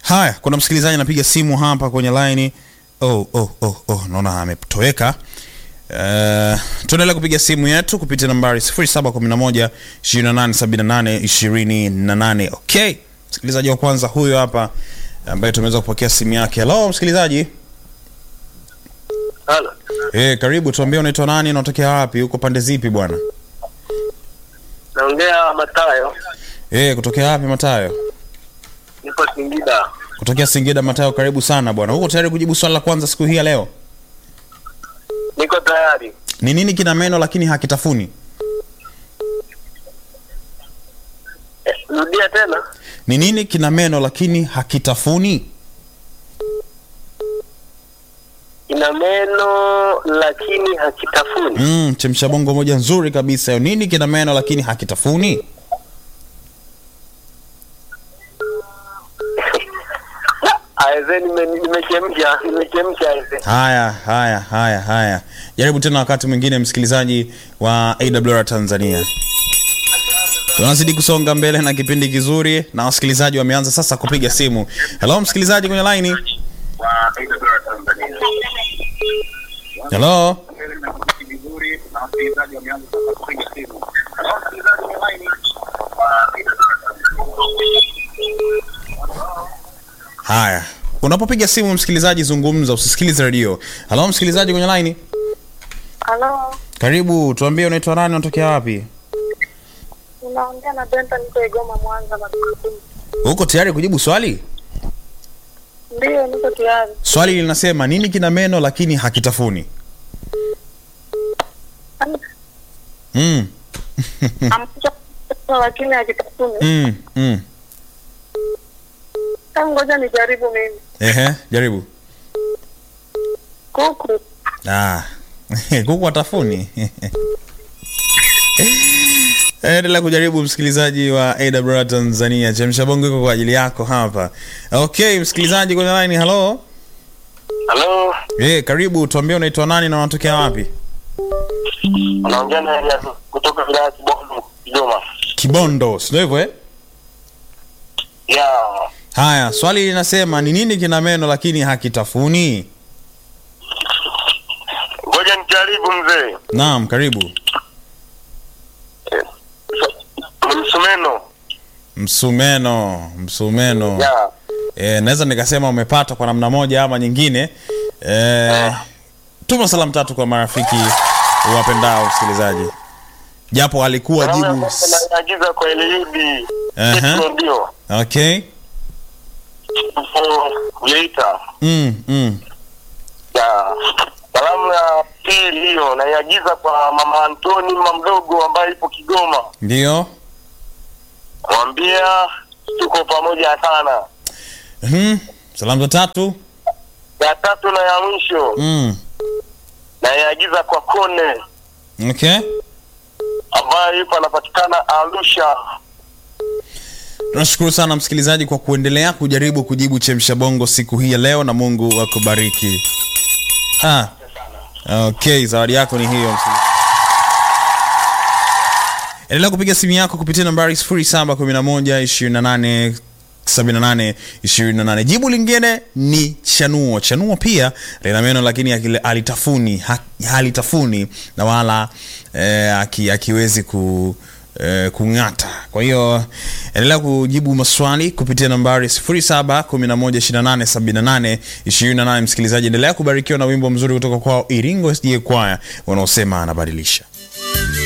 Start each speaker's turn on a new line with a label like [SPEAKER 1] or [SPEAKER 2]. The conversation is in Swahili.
[SPEAKER 1] Haya, kuna msikilizaji anapiga simu hapa kwenye line. Oh, oh, oh, oh, naona ametoweka. Uh, tuendelea kupiga simu yetu kupitia nambari 0711 2878 28. Okay, msikilizaji wa kwanza huyo hapa ambaye tumeweza kupokea simu yake. Hello msikilizaji.
[SPEAKER 2] Halo.
[SPEAKER 1] Eh, karibu, tuambie unaitwa nani na unatokea wapi? Uko pande zipi bwana?
[SPEAKER 2] Naongea Matayo.
[SPEAKER 1] Eh, kutokea wapi Matayo?
[SPEAKER 2] Nipo Singida.
[SPEAKER 1] Kutokea Singida Matayo, karibu sana bwana. Uko tayari kujibu swali la kwanza siku hii ya leo?
[SPEAKER 2] Niko tayari.
[SPEAKER 1] Ni nini kina meno lakini hakitafuni?
[SPEAKER 2] Eh, rudia tena.
[SPEAKER 1] Ni nini kina meno lakini hakitafuni?
[SPEAKER 2] Ina meno lakini hakitafuni.
[SPEAKER 1] Mm, chemsha bongo moja nzuri kabisa hiyo. Nini kina meno lakini hakitafuni?
[SPEAKER 2] Aise nime nimechemsha, nimechemsha aise.
[SPEAKER 1] Haya, haya, haya, haya. Jaribu tena wakati mwingine, msikilizaji wa AWR Tanzania. Tunazidi kusonga mbele na kipindi kizuri, na wasikilizaji wameanza sasa kupiga simu. Hello, msikilizaji kwenye line. Hello. Haya, unapopiga simu msikilizaji, zungumza, usisikilize redio. Hello, msikilizaji kwenye line.
[SPEAKER 3] Halo,
[SPEAKER 1] Karibu, tuambie unaitwa nani, unatokea wapi?
[SPEAKER 3] unaongea na Benta, niko Igoma, Mwanza. Magufuli.
[SPEAKER 1] Uko tayari kujibu swali?
[SPEAKER 3] Ndiyo, niko tayari.
[SPEAKER 1] Swali linasema nini kina meno lakini hakitafuni? Mm,
[SPEAKER 3] Ambacho lakini hakitafuni.
[SPEAKER 1] mm, mm.
[SPEAKER 3] Hebu ngoja nijaribu mimi.
[SPEAKER 1] Ehe, jaribu.
[SPEAKER 3] Kuku.
[SPEAKER 1] Ah. Kuku atafuni. Endelea kujaribu msikilizaji wa AWR Tanzania. Chemsha bongo iko kwa ajili yako hapa. Okay, msikilizaji kwenye line, hello.
[SPEAKER 2] Halo.
[SPEAKER 1] Eh, karibu, tuambie unaitwa nani na unatokea wapi?
[SPEAKER 2] Unaongea na Elias kutoka wilaya ya Kibondo, Kigoma.
[SPEAKER 1] Kibondo, si ndio hivyo eh?
[SPEAKER 2] Yeah.
[SPEAKER 1] Haya, swali linasema ni nini kina meno lakini hakitafuni?
[SPEAKER 2] Ngoja nijaribu mzee.
[SPEAKER 1] Naam, karibu.
[SPEAKER 2] Msumeno.
[SPEAKER 1] Msumeno, msumeno.
[SPEAKER 2] Yeah.
[SPEAKER 1] E, naweza nikasema umepata kwa namna moja ama nyingine. E, tuma salamu tatu kwa marafiki wapendao msikilizaji, japo alikuwa jibu.
[SPEAKER 2] Naagiza kwa Eliudi.
[SPEAKER 1] Aha.
[SPEAKER 2] Petro ndio.
[SPEAKER 1] Okay.
[SPEAKER 2] Geita.
[SPEAKER 1] Mm, mm.
[SPEAKER 2] Ya. Salamu ya pili hiyo naiagiza kwa mama Antoni mama mdogo ambaye ipo Kigoma.
[SPEAKER 1] Ndio.
[SPEAKER 2] Mwambia tuko pamoja sana.
[SPEAKER 1] Mhm. Salamu za tatu.
[SPEAKER 2] Ya tatu na ya mwisho
[SPEAKER 1] Mm.
[SPEAKER 2] naiagiza kwa Kone
[SPEAKER 1] Okay.
[SPEAKER 2] ambaye yupo anapatikana Arusha.
[SPEAKER 1] Tunashukuru sana msikilizaji kwa kuendelea kujaribu kujibu chemsha bongo siku hii ya leo, na Mungu akubariki. Ah. Okay, zawadi yako ni hiyo msikilizaji. Endelea kupiga simu yako kupitia nambari 0711 28 78 28. Jibu lingine ni chanuo. Chanuo pia lina meno lakini akile- halitafuni ha- halitafuni na wala eh, aki- akiwezi ku eh, kung'ata. Kwa hiyo endelea kujibu maswali kupitia nambari 0711287828. Msikilizaji, endelea kubarikiwa na wimbo mzuri kutoka kwao Iringo SDA Choir wanaosema anabadilisha.